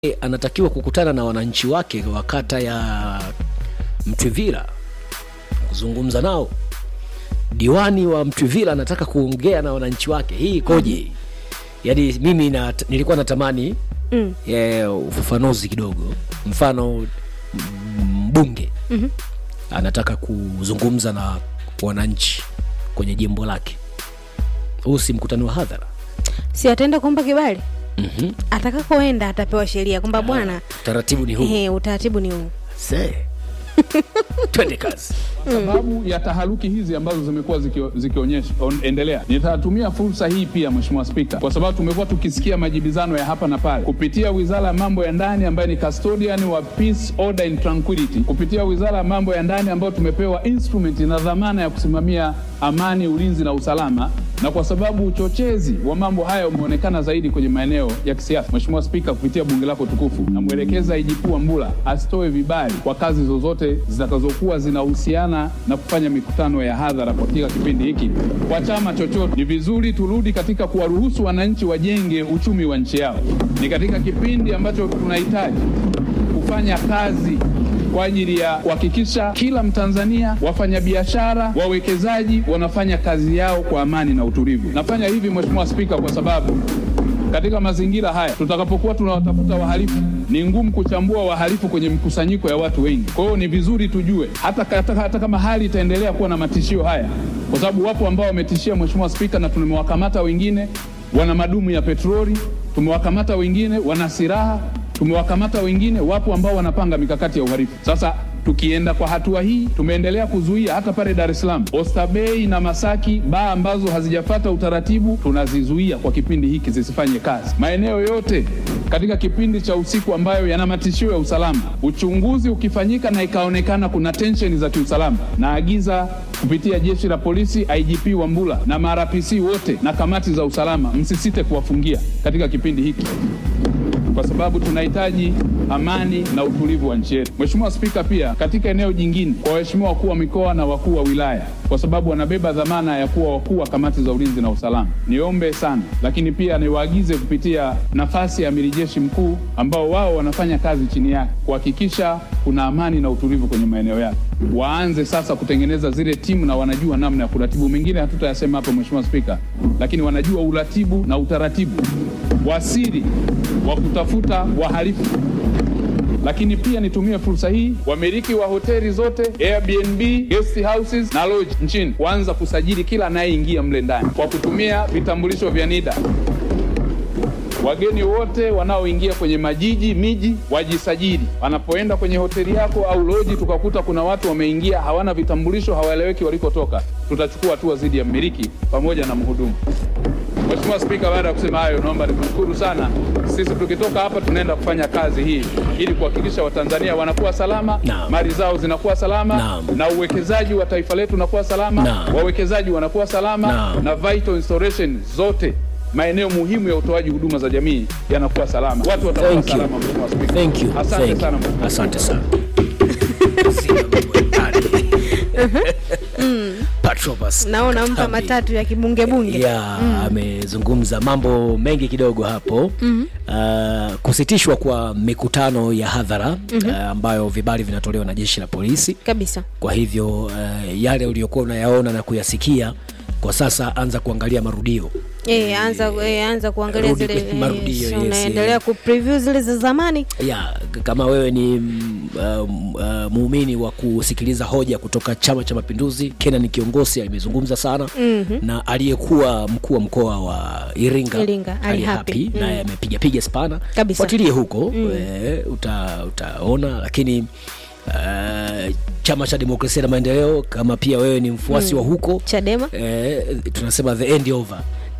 anatakiwa kukutana na wananchi wake wa kata ya Mtwivila kuzungumza nao. Diwani wa Mtwivila anataka kuongea na wananchi wake, hii ikoje? Yaani mimi na, nilikuwa natamani Mm. eh, ufafanuzi kidogo. Mfano mbunge Mhm. anataka kuzungumza na wananchi kwenye jimbo lake, huu si mkutano wa hadhara. si ataenda kuomba kibali Mhm. atakakoenda atapewa sheria kwamba bwana Taratibu ni huu. ehe, utaratibu ni huu Se. Twende kazi. sababu ya taharuki hizi ambazo zimekuwa zikio- zikionyesha on- endelea, nitatumia fursa hii pia, Mheshimiwa Spika, kwa sababu tumekuwa tukisikia majibizano ya hapa na pale kupitia Wizara ya Mambo ya Ndani ambayo ni custodian wa peace, order and tranquility, kupitia Wizara ya Mambo ya Ndani ambayo tumepewa instrument na dhamana ya kusimamia amani, ulinzi na usalama, na kwa sababu uchochezi wa mambo haya umeonekana zaidi kwenye maeneo ya kisiasa, Mheshimiwa Spika, kupitia bunge lako tukufu, namwelekeza IGP Wambura asitoe vibali kwa kazi zozote zitakazokuwa zinahusiana na kufanya mikutano ya hadhara katika kipindi hiki kwa chama chochote. Ni vizuri turudi katika kuwaruhusu wananchi wajenge uchumi wa nchi yao. Ni katika kipindi ambacho tunahitaji kufanya kazi kwa ajili ya kuhakikisha kila Mtanzania, wafanyabiashara, wawekezaji wanafanya kazi yao kwa amani na utulivu. Nafanya hivi Mheshimiwa Spika kwa sababu katika mazingira haya tutakapokuwa tunawatafuta wahalifu, ni ngumu kuchambua wahalifu kwenye mkusanyiko ya watu wengi. Kwa hiyo ni vizuri tujue hata, hata, hata kama hali itaendelea kuwa na matishio haya, kwa sababu wapo ambao wametishia Mheshimiwa Spika, na tumewakamata wengine wana madumu ya petroli, tumewakamata wengine wana silaha tumewakamata wengine, wapo ambao wanapanga mikakati ya uhalifu. Sasa tukienda kwa hatua hii, tumeendelea kuzuia hata pale Dar es Salaam, Oysterbay na Masaki, baa ambazo hazijafata utaratibu tunazizuia kwa kipindi hiki zisifanye kazi. Maeneo yote katika kipindi cha usiku ambayo yana matishio ya usalama, uchunguzi ukifanyika na ikaonekana kuna tensheni za kiusalama, naagiza kupitia jeshi la polisi, IGP Wambura na marapc wote na kamati za usalama, msisite kuwafungia katika kipindi hiki kwa sababu tunahitaji amani na utulivu wa nchi yetu. Mheshimiwa Spika, pia katika eneo jingine, kwa waheshimiwa wakuu wa mikoa na wakuu wa wilaya, kwa sababu wanabeba dhamana ya kuwa wakuu wa kamati za ulinzi na usalama, niombe sana, lakini pia niwaagize kupitia nafasi ya amiri jeshi mkuu, ambao wao wanafanya kazi chini yake kuhakikisha kuna amani na utulivu kwenye maeneo yake, waanze sasa kutengeneza zile timu na wanajua namna ya kuratibu. Mengine hatutayasema hapo Mheshimiwa Spika, lakini wanajua uratibu na utaratibu wa siri wa kutafuta wahalifu. Lakini pia nitumie fursa hii, wamiliki wa hoteli zote, Airbnb, guest houses na lodge nchini kuanza kusajili kila anayeingia mle ndani kwa kutumia vitambulisho vya NIDA. Wageni wote wanaoingia kwenye majiji miji wajisajili. Wanapoenda kwenye hoteli yako au loji, tukakuta kuna watu wameingia hawana vitambulisho, hawaeleweki walikotoka, tutachukua hatua dhidi ya mmiliki pamoja na mhudumu. Mheshimiwa Spika, baada ya kusema hayo, naomba nikushukuru sana. Sisi tukitoka hapa tunaenda kufanya kazi hii ili kuhakikisha Watanzania wanakuwa salama, Naam. mali zao zinakuwa salama Naam. na uwekezaji wa taifa letu unakuwa salama, Naam. wawekezaji wanakuwa salama Naam. na vital installation zote maeneo muhimu ya utoaji huduma za jamii yanakuwa salama, watu watakuwa Thank you. salama. Mheshimiwa Spika, Thank you. asante Thank sana. you. Asante sana. Patrobas naona mpa Kambi. matatu ya kibungebunge ya amezungumza mambo mengi kidogo hapo uh, kusitishwa kwa mikutano ya hadhara uh, ambayo vibali vinatolewa na jeshi la polisi kabisa kwa hivyo uh, yale uliokuwa unayaona na kuyasikia kwa sasa anza kuangalia marudio e, anza, e, anza kuangalia Rudi zile kwenye marudio, so yes, unaendelea yes. ku preview zile za zamani ya k- kama wewe ni mm, um, uh, muumini wa kusikiliza hoja kutoka chama cha mapinduzi kenan kiongosi amezungumza sana mm-hmm. na aliyekuwa mkuu wa mkoa wa iringa, Iringa, Ali Ali Hapi. Hapi, naye amepigapiga spana Kabisa. fuatilie huko mm. e, uta, utaona lakini Uh, chama cha demokrasia na maendeleo kama pia wewe ni mfuasi wa huko Chadema. eh, tunasema the end over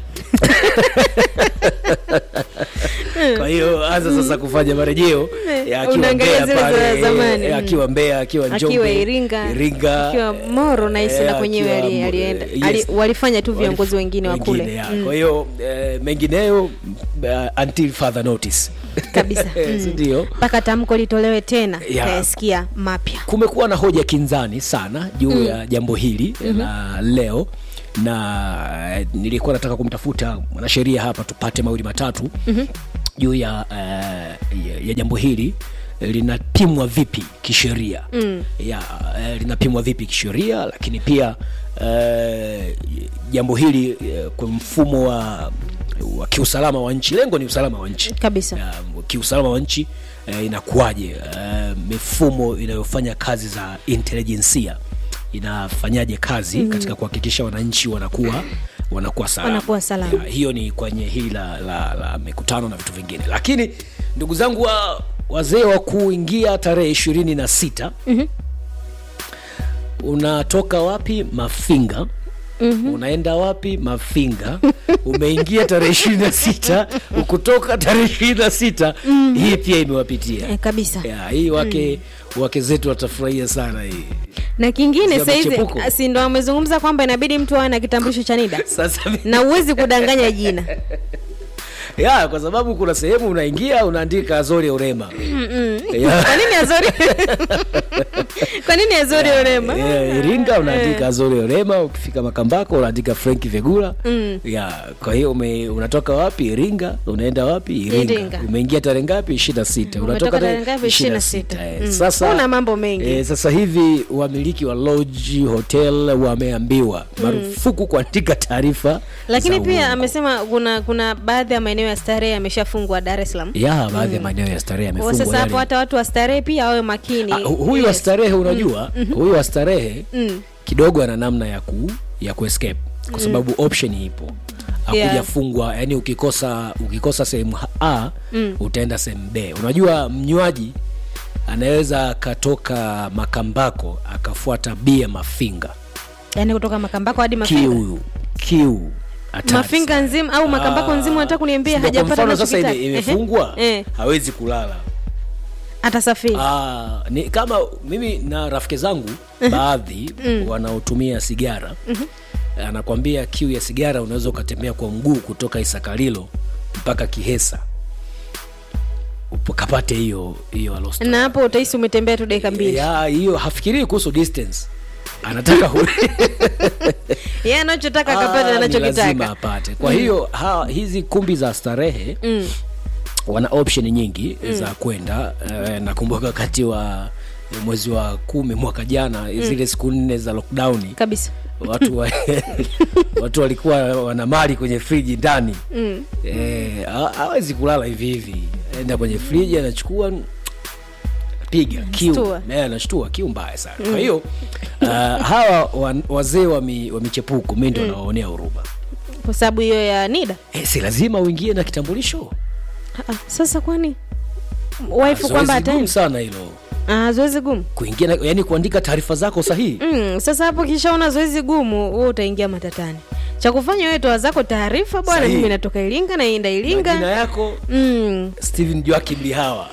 kwa hiyo anza sasa kufanya marejeo ya akiwa Unaangalia Mbeya zile za pale, zamani, eh, mm. akiwa Mbeya akiwa Njombe akiwa Iringa, Iringa akiwa Moro na hisi eh, na kwenyewe akiwa, ali- alienda eh, ali, yes. walifanya tu viongozi Walif- wengine wa kule ya. Mm, kwa hiyo eh, mengineyo uh, until further notice kabisa Eh, Mm. si ndio mpaka tamko litolewe tena Ya. tayasikia mapya kumekuwa na hoja kinzani sana juu mm. ya jambo hili mm-hmm. la leo na eh, nilikuwa nataka kumtafuta mwanasheria hapa tupate mawili matatu mm-hmm. juu ya, uh, ya, ya jambo hili linapimwa vipi kisheria mm. ya uh, linapimwa vipi kisheria lakini pia uh, jambo hili uh, kwa mfumo wa, wa kiusalama wa nchi lengo ni usalama wa nchi kabisa ya, kiusalama wa nchi eh, inakuwaje eh, mifumo inayofanya kazi za intelijensia inafanyaje kazi mm. katika kuhakikisha wananchi wanakuwa wanakuwa salama, Wanakuwa salama. Ya, hiyo ni kwenye hili la, la, la mikutano na vitu vingine lakini ndugu zangu wa wazee wa kuingia tarehe ishirini na sita mm-hmm. unatoka wapi mafinga Mm-hmm. unaenda wapi mafinga umeingia tarehe ishirini na sita ukutoka tarehe ishirini na sita hii pia imewapitia eh, kabisa ya, hii wake wake zetu watafurahia sana hii na kingine Za sahizi michepuko. si ndo amezungumza kwamba inabidi mtu awe na kitambulisho cha nida sasa mi- na uwezi kudanganya jina ya kwa sababu kuna sehemu unaingia unaandika azori urema Ya. kwa nini azori kwa nini azori urema Yeah, iringa unaandika azori orema ukifika makambako unaandika frank vegula mm. yeah, kwa hiyo ume, unatoka wapi iringa unaenda wapi iringa, Iringa. umeingia tarehe ngapi ishiri na sita Umetoka tarehe ngapi? 26. Mm. sasa Kuna mambo mengi. eh, sasa hivi wamiliki wa lodge hotel wameambiwa marufuku kuandika taarifa lakini za pia uongo. amesema kuna kuna baadhi ya maeneo ya starehe yameshafungwa dar es salaam ya baadhi ya maeneo ya starehe Kwa yamefungwa sasa hapo yale. hata watu wa starehe pia wawe makini Ah, hu- huyu wa Yes. starehe unajua huyu wa starehe kidogo ana namna ya ku ya kuescape kwa sababu option ipo Yeah. hakujafungwa yani ukikosa ukikosa sehemu a utaenda sehemu b unajua mnywaji anaweza akatoka makambako akafuata bia mafinga yaani kutoka makambako hadi mafinga kiu kiu hatari mafinga sana. nzima au makambako Ah, nzima unataka kuniambia ndio kwa hajapata mfano sasa ime- anachokitaka. imefungwa Ehe. hawezi kulala atasafiri Ah, ni kama mimi na rafiki zangu baadhi wanaotumia sigara anakwambia kiu ya sigara unaweza ukatembea kwa mguu kutoka isakalilo mpaka kihesa ukapate hiyo hiyo alosto na hapo utahisi umetembea tu dakika mbili ya hiyo hafikirii kuhusu distance anataka hu- yeye anachotaka Ah, akapata ni lazima anachokitaka apate kwa hiyo ha, hizi kumbi za starehe Mm. wana option nyingi za kwenda eh, nakumbuka wakati wa mwezi wa kumi mwaka jana zile siku nne za lockdown kabisa watu wa, watu walikuwa wana mali kwenye friji ndani mm. eh, ha- hawezi kulala hivi hivi enda kwenye friji anachukua piga kiu Shtua. Eh, anashtua kiu mbaya sana kwa hiyo uh, hawa wa, wazee wa, mi, wa michepuko mi ndo nawaonea huruma kwa sababu hiyo ya nida eh, si lazima uingie na kitambulisho Ah, ah, sasa kwani waifu kwamba Zoezi gumu ataenda sana hilo Ah, zoezi gumu kuingia na, yani kuandika taarifa zako sahihi mm, sasa hapo kishaona zoezi gumu wewe utaingia matatani cha kufanya wewe toa zako taarifa bwana Sahihi. mimi natoka iringa naenda majina iringa yako mm, Steven Joakim Lihawa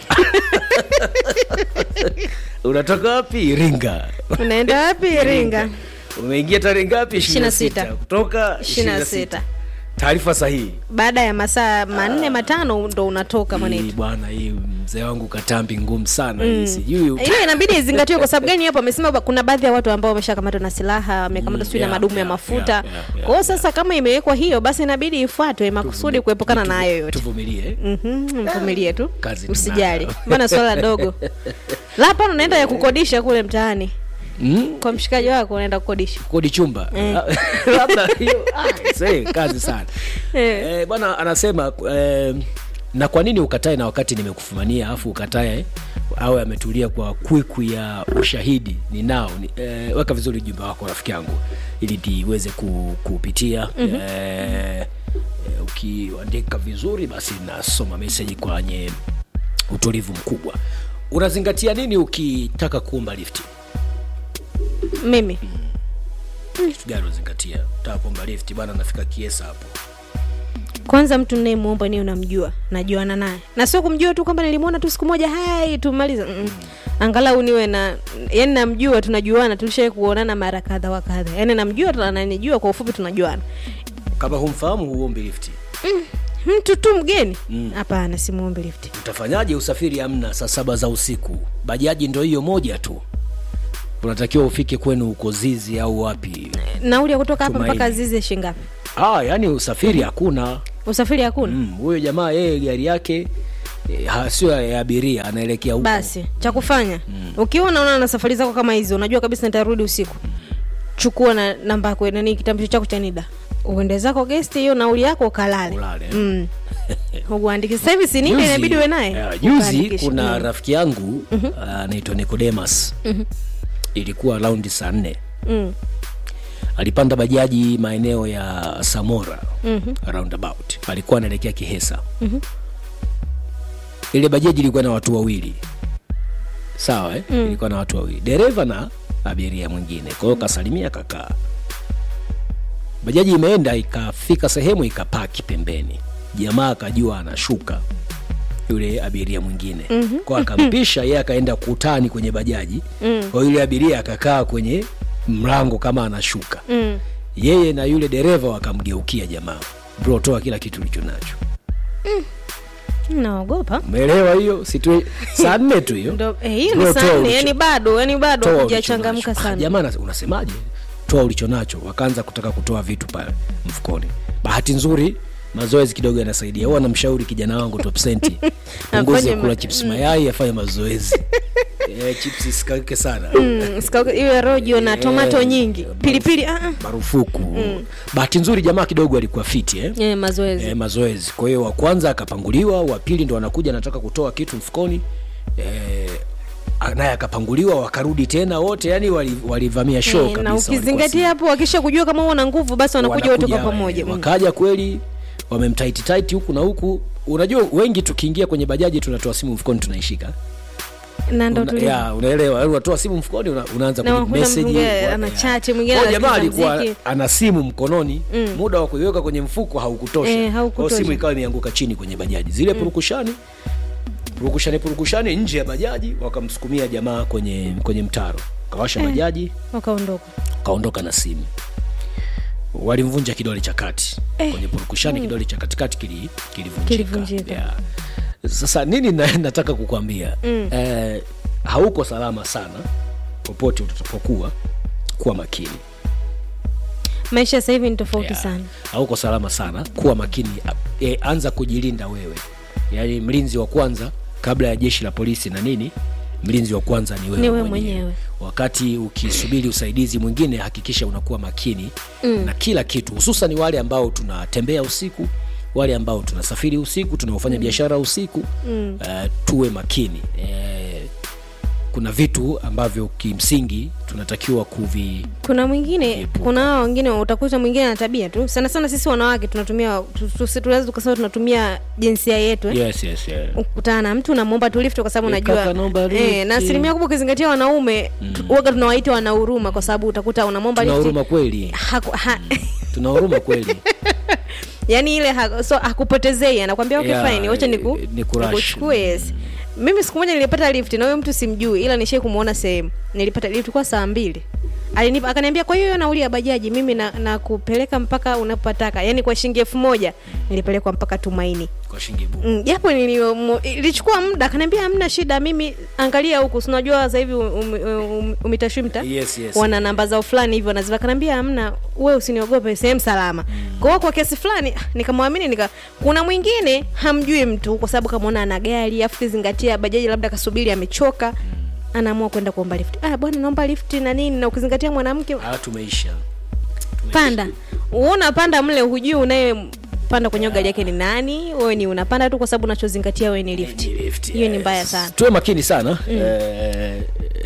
unatoka wapi Iringa unaenda wapi iringa umeingia tarehe ngapi Ishirini na 26 sita. kutoka Ishirini na 26. sita. taarifa sahihi baada ya masaa manne matano ndo unatoka hii mwanetu bwana hii mzee wangu katambi ngumu sana hii sijui hiyo inabidi izingatiwe kwa sababu gani hapo amesema ba- kuna baadhi ya watu ambao wameshakamatwa na silaha wamekamatwa Mm, sijui na yeah, madumu ya yeah, mafuta yeah, yeah, yeah, kwa hiyo sasa kama imewekwa hiyo basi inabidi ifuatwe makusudi kuepukana na hayo yote tuvumilie Mhm, mvumilie tu Kazi tunayo. usijali mbona swala dogo la hapana unaenda ya kukodisha kule mtaani mm? kwa mshikaji wako unaenda kukodisha kodi chumba labda hiyo ah, see, kazi sana Eh. eh, bwana anasema eh, na kwa nini ukatae na wakati nimekufumania afu ukatae awe ametulia kwa kwikwi ya ushahidi ninao ni, eh, weka vizuri ujumbe wako rafiki yangu ili niweze ku, kupitia mm-hmm. eh, eh, ukiandika vizuri basi nasoma meseji kwenye utulivu mkubwa unazingatia nini ukitaka kuomba lifti mimi kitu gani unazingatia utaka kuomba lifti bwana nafika kiesa hapo kwanza mtu nayemwomba niyo namjua najuana naye na sio kumjua tu kwamba nilimwona tu siku moja hai tumaliza mm. angalau niwe na yani namjua tunajuana tulishai kuonana mara kadha wa kadha yani namjua tu ananijua kwa ufupi tunajuana kama humfahamu huombi lifti mtu tu mgeni hapana simwombi lifti utafanyaje usafiri amna saa saba za usiku bajaji ndo hiyo moja tu unatakiwa ufike kwenu uko zizi au wapi nauli ya kutoka hapa Tumaini. mpaka zizi shingapi ah, yani usafiri hakuna usafiri hakuna Mm, huyo jamaa yeye gari yake eh, ha- sio ya abiria anaelekea huko basi cha kufanya ukiwa unaona na safari zako kama hizo unajua kabisa nitarudi usiku chukua na namba yako nani kitambulisho chako cha nida uende zako gesti hiyo nauli yako ukalale Ulale. mm. uandike sasa hivi si nida Juzi- inabidi uwe naye eh, juzi Ukaandikishe. kuna Mm. rafiki yangu ah, anaitwa Nicodemus ilikuwa raundi saa nne Mm. alipanda bajaji maeneo ya Samora roundabout, alikuwa anaelekea Kihesa. Ile bajaji ilikuwa na watu wawili, sawa eh? Ilikuwa na watu wawili, dereva na abiria mwingine. Kwa hiyo kasalimia kakaa, bajaji imeenda ikafika sehemu ikapaki pembeni, jamaa akajua anashuka yule abiria mwingine mm-hmm. kwa akampisha yeye akaenda kutani kwenye bajaji mm. kwa yule abiria akakaa kwenye mlango kama anashuka Mm. yeye na yule dereva wakamgeukia jamaa bro toa kila kitu ulicho nacho naogopa umeelewa hiyo situ saa nne tu hiyo Ndo- eh, hiyo Bro, ni toa saa nne ulicho- yani bado yani bado toa hujachangamka ulicho nacho. Ah, sana jamaa anas- unasemaje toa ulicho nacho wakaanza kutaka kutoa vitu pale mfukoni bahati nzuri mazoezi kidogo yanasaidia huwa namshauri kijana wangu topsenti punguze Afanye kula ma- chips mayai afanye mazoezi eh, chips isikauke sana Mm, sikauka- iwe rojo na tomato Eh, nyingi pilipili ah, ah. marufuku bahati nzuri jamaa kidogo alikuwa fiti eh? Eh, mazoezi e, mazoezi kwa hiyo wa kwanza akapanguliwa wa pili ndo anakuja anataka kutoa kitu mfukoni e, naye akapanguliwa wakarudi tena wote yani wali- walivamia show Eh, kabisa na walikuwa ukizingatia hapo wakisha kujua kama una nguvu basi wanakuja wote kwa Wanakuja, pamoja eh, Mm. wakaja kweli wamemtaititaiti huku na huku unajua wengi tukiingia kwenye bajaji tunatoa simu mfukoni tunaishika na ndo Una- tuli ya, unaelewa yaani unatoa simu mfukoni una, unaanza Na kujibu unakuta message, mwingine wa- ana ya. chat, mwingine Kwa hiyo jamaa anasikiliza alikuwa mziki. ana simu mkononi muda wa kuiweka kwenye mfuko haukutosha Eh, Kwa hiyo haukutosha. simu ikawa imeanguka chini kwenye bajaji zile purukushani purukushani purukushani nje ya bajaji wakamsukumia jamaa kwenye kwenye mtaro kawasha bajaji wakaondoka kaondoka na simu walimvunja kidole cha kati kwenye purukushani kidole cha katikati kili- kilivunjika Kilivunjika. yeah. sasa nini na, nataka kukwambia mm. eh, hauko salama sana popote utakapokuwa kuwa makini maisha sasa hivi ni tofauti Yeah. sana hauko salama sana kuwa makini e, anza kujilinda wewe yaani mlinzi wa kwanza kabla ya jeshi la polisi na nini mlinzi wa kwanza ni wewe, Ni wewe mwenyewe. mwenyewe. wakati ukisubiri usaidizi mwingine hakikisha unakuwa makini mm. na kila kitu hususan wale ambao tunatembea usiku wale ambao tunasafiri usiku tunaofanya biashara usiku mm. uh, tuwe makini uh, kuna vitu ambavyo kimsingi tunatakiwa kuvi kuna mwingine Epuka. kuna hao wengine utakuta mwingine ana tabia tu sana sana sisi wanawake tunatumia tu- tu- tunaweza tukasema tunatumia jinsia yetu eh? yes, yes, yeah. ukutana na mtu unamwomba tu lift kwa sababu Eh, unajua kaka, naomba eh, lift. na asilimia kubwa ukizingatia wanaume mm. waga tunawaita wana huruma kwa sababu utakuta unamwomba tuna lift huruma kweli haku- ha, tuna huruma kweli yani ile ha, so hakupotezei anakwambia okay Yeah, fine wacha niku eh, nikurash. nikuchukue yes mimi siku moja nilipata lift na huyo mtu simjui ila nishai kumuona sehemu nilipata lift kwa saa mbili alinipa akaniambia kwa hiyo hiyo nauli ya bajaji mimi na, na kupeleka mpaka unapotaka yani kwa shilingi elfu moja nilipelekwa mpaka tumaini kwa shilingi bu Mm, japo nilio- ilichukua muda akaniambia hamna shida mimi angalia huku si unajua sasa hivi um, um, umitashwimta Yes, yes. wana namba zao fulani hivyo naziva akaniambia hamna we usiniogope sehemu salama mm. kwa hiyo kwa kiasi fulani ah, nikamwamini nika kuna mwingine hamjui mtu kwa sababu kamwona ana gari afu kizingatia bajaji labda kasubiri amechoka anaamua kwenda kuomba lift ah bwana naomba lift na nini na ukizingatia mwanamke ah, tumeisha panda uona panda mle hujui unaye panda kwenye gari yake ni nani wewe ni unapanda tu kwa sababu unachozingatia wewe ni lift Ni lift, hiyo ni yes. mbaya sana tuwe makini sana eh,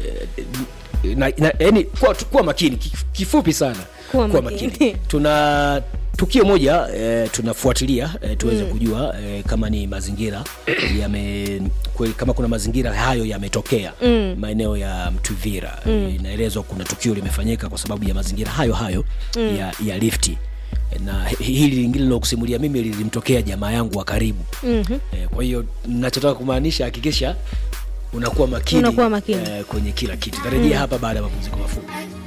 na, na, yani, kuwa, kuwa makini kif- kifupi sana Kuwa kuwa makini. makini tuna tukio moja eh, tunafuatilia eh, tuweze mm. kujua eh, kama ni mazingira yame kwe- kama kuna mazingira hayo yametokea mm. maeneo ya mtuvira mm. inaelezwa kuna tukio limefanyika kwa sababu ya mazingira hayo hayo mm. ya, ya lifti na hi- hili lingine lilokusimulia mimi lilimtokea jamaa yangu wa karibu mm-hmm. eh, kwa hiyo nachotaka kumaanisha hakikisha unakuwa makini, Unakuwa makini. eh, kwenye kila kitu tarejea hapa baada ya mapumziko mafupi